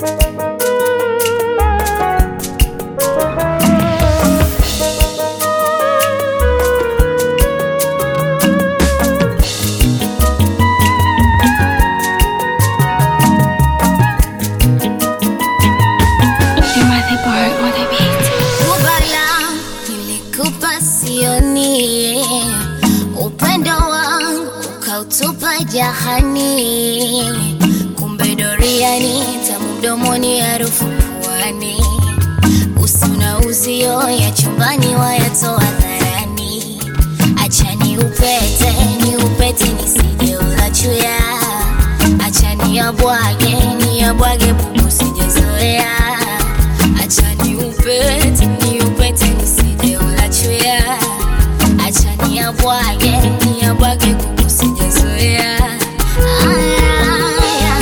Kubala nilikupa sioni, upendo wangu ukautupa jahani, kumbe doriani tamu mdomoni, harufu puani, usi na uzio ya chumbani wayatoa dharani. Acha ni upete ni upete nisije ulachuya, acha ni yabwage ni yabwage bubu sijazoea Acha ni upete, ni upete nisije ulachuya. Acha ni yabwage, ni yabwage kuku sijazoea. Aya, aya,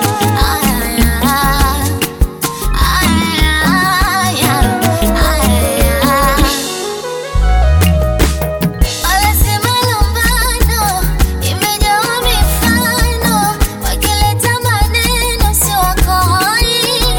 aya, aya, aya. Wanasema lumbano imejawa mifano, wakileta maneno si wakoi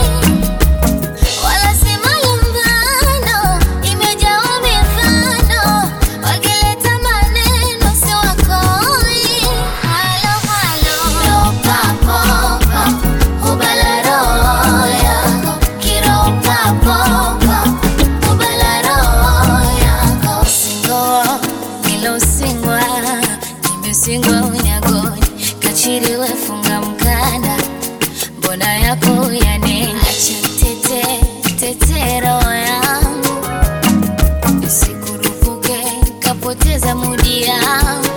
Wanasema lumbano imejawa mifano, wakileta maneno si wakoi. Halo halo, papo papo, hubala roho yako, kiro papo papo, hubala roho yako. Singoa nilosingwa, nimesingwa unyagoni, kachiri wefunga mkanda mbona yako yane acha tete tetero yangu isikurupuke kapoteza mudi yangu